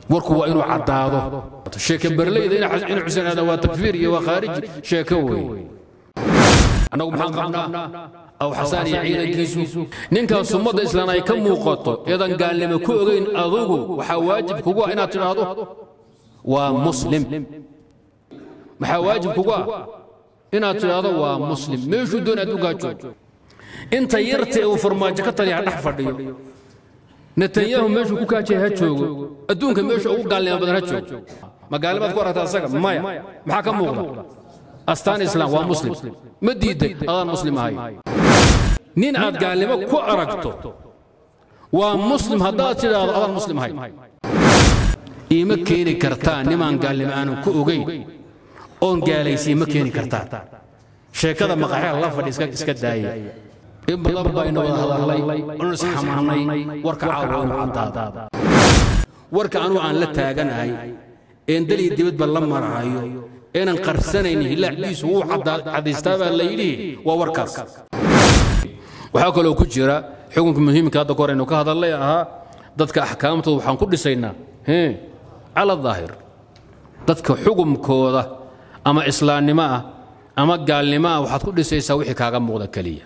warku waa inuu caddaado sheeke berleyda in xuseen aadan waa takfiir iyo waa khaariji sheeko weeye annagu maxaan qabnaa aw xasaan iyo ciidankiisu ninkaas ummadda islaan ay ka muuqato eedan gaalnimo ku ogayn adugu waxaa waajib kugu ah inaad tidhaahdo waa muslim maxaa waajib kugu ah inaad tidhaahdo waa muslim meeshuu doon adduunkaa joogo inta yarta uu farmaajo ka taliya ha dhex fadhiyo netanyahu meeshuu ku kaajay ha joogo adduunka meesha ugu gaalnimo badan ha joogo ma gaalnimaad ku aragta asaga maya maxaa ka muuqda astaan islaam waa muslim ma diiday adaan muslim ahay nin aad gaalnimo ku aragto waa muslim haddaad tidhaahdo adaan muslim ahay iima keeni kartaa nimaan gaalnimo aanan ku ogayn oon gaalaysiin ma keeni kartaa sheekada maqaxyaha la fadhi iska daaya in badan baynu wada hadallay oon isxamaanay warka caawa inuu caddaada warka anuu aan la taaganahay een daliya dibadba la marahayo eenan qarsanaynin hilaacdiisu wuu cadaystaa baa la yidhi waa warkaas waxaa kaloo ku jira xukunka muhiimka hadda ka hor aynu ka hadallay ahaa dadka axkaamtooda waxaan ku dhisaynaa cala daahir dadka xukumkooda ama islaamnimo ah ama gaalnimo ah waxaad ku dhisaysaa wixii kaaga muuqda keliya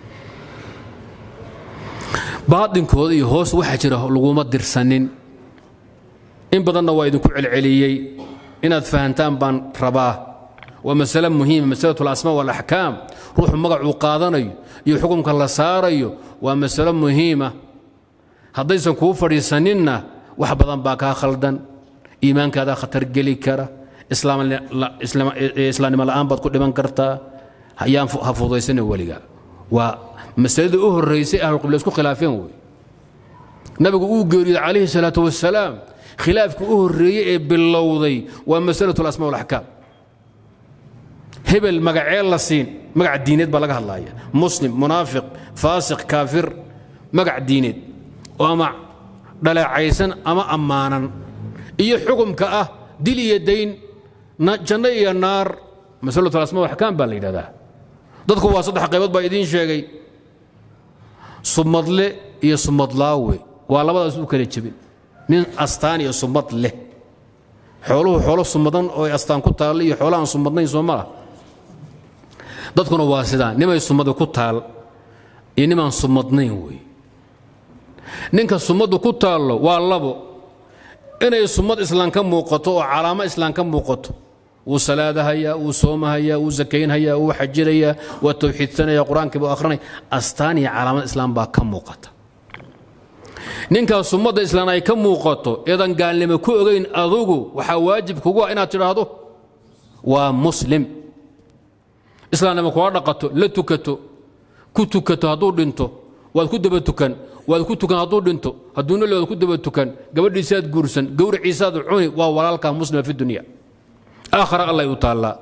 baadinkooda iyo hoos waxaa jira laguma dirsanin in badanna waa idinku celceliyey inaad fahantaan baan rabaa waa masale muhiima masalatu alasmaa waalaxkaam ruuxu magacuu qaadanayo iyo xukumka la saarayo waa masalo muhiima haddaysan kuu fadhiisaninna wax badan baa kaa khaldan iimaankaadaa khatar geli kara islaamnimo la'aan baad ku dhiman kartaa yaan ha fudaysana weliga waa masaladii u horraysay ahlulqibla isku khilaafeen wey nabigu uu geeriyey calayhi salaatu wasalaam khilaafkii u horreeyey ee bilowday waa masalatu alasmaa walaxkaam hebel magacee la siin magac diineed baa laga hadlaaya muslim munaafiq faasiq kaafir magac diineed oo ama dhaleecaysan ama ammaanan iyo xukumka ah dil iyo dayn janno iyo naar masalatu alasmaa walaxkaam baa la yidhahdaa dadku waa saddex qaybood baa idiin sheegay sumadle iyo sumadlaawe waa labadaas u kala jebin nin astaan iyo sumad leh xooluhu xoolo sumadan oo ay astaan ku taalla iyo xoolahaan sumadnayn soo ma ah dadkuna waa sidaa nimay sumadi ku taal iyo nimaan sumadnayn wey ninka sumaddu ku taallo waa labo inay sumad islaan ka muuqato oo calaamo islaan ka muuqato wuu salaadahayaa wuu soomahayaa wuu sakaynhayaa wuu xajinayaa waa tawxiidsanaya qur-aankii buu akhrinaya astaan iyo calaamad islaam baa ka muuqata ninkaas ummadda islaan ay ka muuqato eedan gaalnimo ku ogayn adugu waxaa waajib kugu ah inaad tidhaahdo waa muslim islaamnimo kula dhaqato la tukato ku tukato hadduu dhinto waad ku daba tukan waad ku tukan hadduu dhinto hadduu noli waad ku daba tukan gabadhiisaad guursan gowriciisaad cuni waa walaalkaa muslima fi dunya aakhara allay u taallaa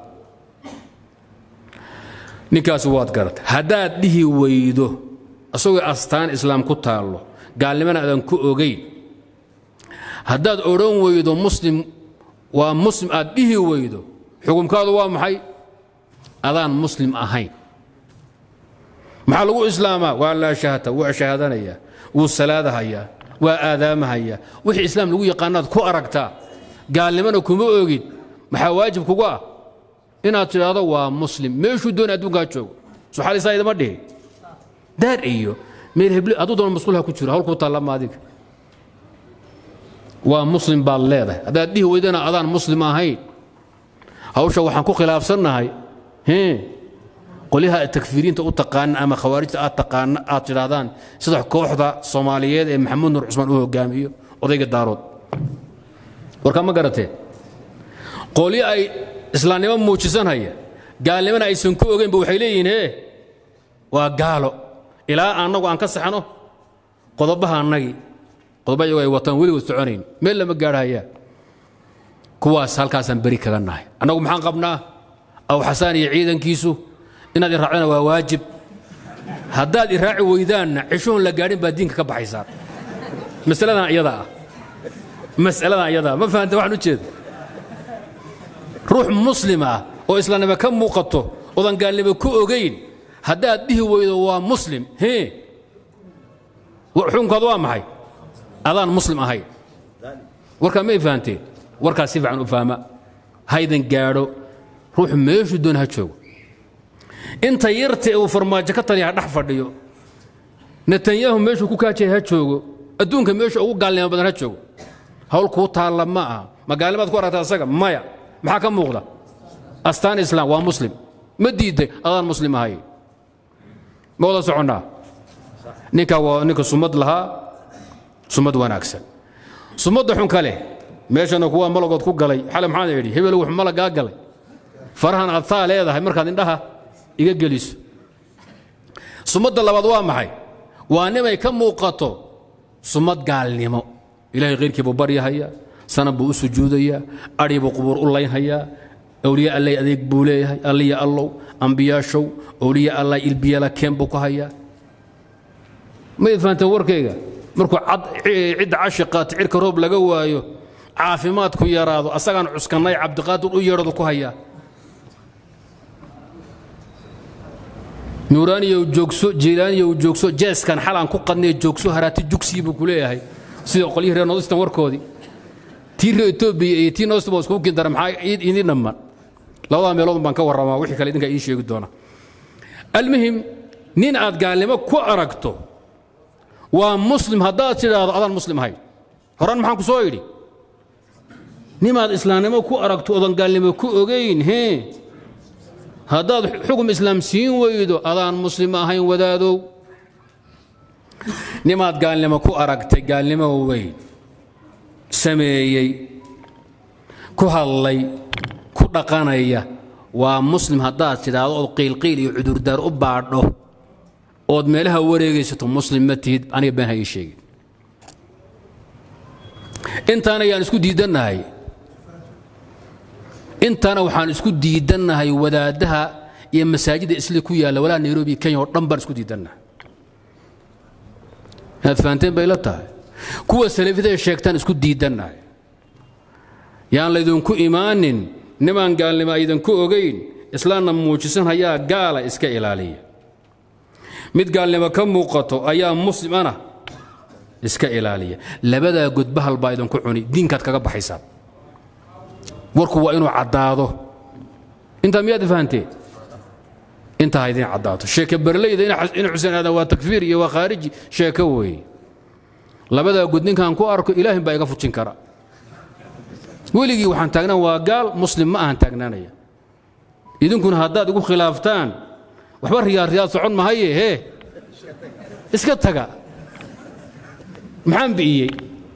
ninkaasi waad garata haddaad dhihi weydo asagoo astaan islaam ku taallo gaalnimana aadan ku ogayn haddaad odhan weydo muslim waa muslim aad dhihi weydo xukumkaadu waa maxay adaan muslim ahayn maxaa lagu islaamaa waa laa shahata wuu shahaadanayaa wuu salaadahayaa waa aadaamahayaa wixii islaam lagu yaqaanaad ku aragtaa gaalnimana kuma ogid maxaa waajib kugu ah inaad tidhaahdo waa muslim meeshuu doon adduunkaa joogo suxaalisaa idama dhihi daar iyo meel hebli hadduu doona masquul ha ku jiro hawl kuu taallama adiga waa muslim baad leedahay haddaad dhihi weydana adaan muslim ahayn hawsha waxaan ku khilaafsannahay qolyaha takfiiriinta u taqaana ama khawaarijta aad taqaana aad tidhaahdaan sida kooxda soomaaliyeed ee maxamuud nur cusmaan u hogaamiyo odayga daarood warkaa ma garateen qolyo ay islaamnimo muujisanhaya gaalnimana aysan ku ogeynba waxay leeyihiin he waa gaalo ilaa annagu aan ka saxno qodobaha annagii qodoba iyagu ay wataan weligood soconayn meel lama gaadhayaan kuwaas halkaasaan beri kaga nahay annagu maxaan qabnaa aw xasaan iyo ciidankiisu inaad iraacdana waa waajib haddaad iraaci weydaanna cishoon la gaadhin baad diinka ka baxaysaan masaladan iyada ah masaladan iyada ma fahanta waxaan u jeeda ruux muslim ah oo islaamnimo ka muuqato oodan gaalnimo ku ogayn haddaad dhihi weydo waa muslim hee xukunkaadu waa maxay adaan muslim ahayn warkaa may fahanteen warkaas si fiican u fahma haydan gaadho ruuxu meeshuu doon ha joogo inta yarta ee uu farmaajo ka taliya ha dhex fadhiyo netanyahu meeshuu ku kaajaya ha joogo adduunka meesha ugu gaalnimo badan ha joogo hawl kuu taalla ma aha ma gaalnimaad ku aragta asaga maya maxaa ka muuqda astaan islaam waa muslim ma diiday adaan muslim ahay ma wada soconnaa ninkaa waa ninka sumad lahaa sumad wanaagsan sumadda xun kale meeshana kuwa malagood ku galay xale maxaan idhi hebel wuxuu malagaa galay farahan aad taa leedahay markaad indhaha iga geliso sumadda labaad waa maxay waa nimay ka muuqato sumad gaalnimo ilaahay khayrkii buu baryahayaa sanad buu u sujuudayaa adhi buu qubuur u laynhayaa awliya allay adeeg buu leeyahay alliya allow ambiyaashow awliya allay ilbiyala keen buu ku hayaa mayd fahanteen warkayga markuu cidda cashiqaata cirka roob laga waayo caafimaadku yaraado asagaan cuskannay cabdiqaadir u yeedhadu ku hayaa nuuraaniyow joogso jiilaaniyow joogso jeeskan xalaan ku qadnay joogso haraati jugsii buu ku leeyahay sida qolyihii reer noodistan warkoodii tii reer etoobiya iyo tii noodistan baa iskugu kindara maxaa idin dhamman labadaa meelood baan ka warramaa wixii kale idinkaa ii sheegi doona almuhim nin aad gaalnimo ku aragto waa muslim haddaad tidhaahdo adaan muslim ahayn horan maxaan ku soo idhi nimaad islaamnimo ku aragto odan gaalnimo ku ogayn hee haddaad xugum islaam siin weydo adaan muslim ahayn wadaadow nimaad gaalnimo ku aragtay gaalnimo weyn sameeyey ku hadlay ku dhaqanaya waa muslim haddaad tidhaahdo ood qiilqiil iyo cudurdaar u baadho ood meelaha wareegaysato muslim ma tihid aniga been haye sheegin intaana ayaan isku diidannahay intaana waxaan isku diidannahay wadaaddaha iyo masaajidda isli ku yaalla walaa nairobi kenya oo dhan baan isku diidannahay inaad fahanteen bay la tahay kuwa salafida sheegtaan isku diidannahay yaan laydinku imaanin nimaan gaalnimo aydanku ogayn islaamna muujisan hayaa gaala iska ilaaliya mid gaalnimo ka muuqato ayaa muslim ana iska ilaaliya labadaa godbahal baa idinku cuni diinkaad kaga baxaysaa warku waa inuu caddaado intaa miyaad fahanteen intaa ha idin caddaato sheeke berleyda in xuseen aadan waa takfiir iyo waa khaariji sheeko weeye labadaa god ninkaan ku arko ilaahin baa iga fujin kara weligii waxaan taagnaan waa gaal muslim ma ahan taagnaanaya idinkuna haddaad igu khilaaftaan waxba riyaad riyaad socon mahaye hee iska taga maxaan bi'iyey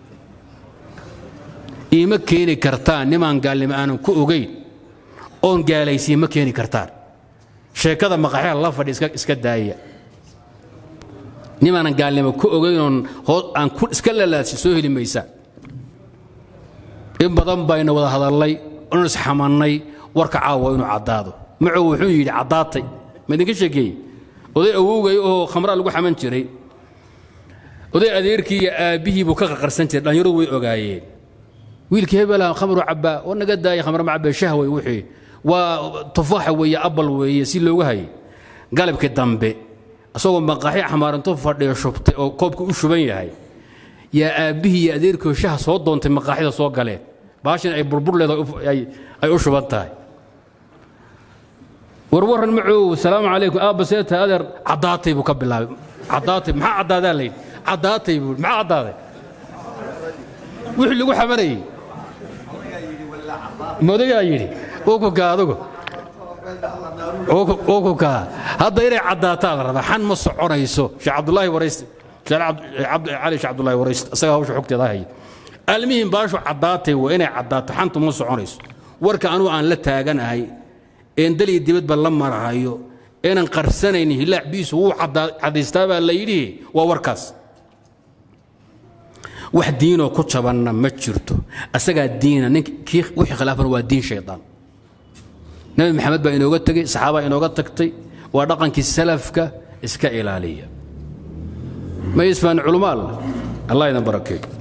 iima keeni kartaan nimaan gaalnimo aanan ku ogayn oon gaalaysiin ma keeni kartaan sheekada maqaxyaha la fadhi iska daaya nimaanan gaalnimo ku ogayn oon aan iska lalaadsi soo heli maysaan in badan bayna wada hadallay oon isxamannay warka caawa inuu caddaado macow wuxuu yidhi caddaatay ma idinka sheekeeyey oday awowgay oo khamraa lagu xaman jiray oday adeerkii iyo aabbihii buu ka qaqarsan jiray dhallinyaro way ogaayeen wiilkii hebela khamru cabbaa oo naga daaya khamra ma cabbee shahway wixii waa tufaaxa weeye abal weeye si loogu hayay galabkii dambe isagoo maqaaxi xamaarinto fadhiyo shubtay oo koobka u shuban yahay yaa aabbihii iyo adeerkii shaha soo doontay maqaaxida soo galeen baashin ay burbur leedahay ay u shuban tahay warwaran macow salaamu calaykum aabba seeta adeer caddaatay buu ka bilaabay caddaatay maxaa caddaadaa layidhi caddaatay buu maxaa caddaaday wixii lagu xamanayey modayaa yidhi ukuka adugu ukuka hadda inay caddaataa la rabaa xan ma soconayso sheekh cabdulaahi warayste cali sheekh cabdulaahi warayste asagaa hawsha xogteeda haya almihim baashu caddaatay waa inay caddaato xantu ma soconayso warka anugu aan la taaganahay een daliya dibadba la marahayo eenan qarsanaynin hilaac biisu wuu caddaystaa baa la yidhi waa warkaas wax diinoo ku jabanna ma jirto asagaa diina nink kii wixii khilaafana waa diin shaydaan nabi maxamed baa inooga tegey saxaabaa inooga tagtay waa dhaqankii salafka iska ilaaliya ma isfaan culumaal allah idan barakeeyo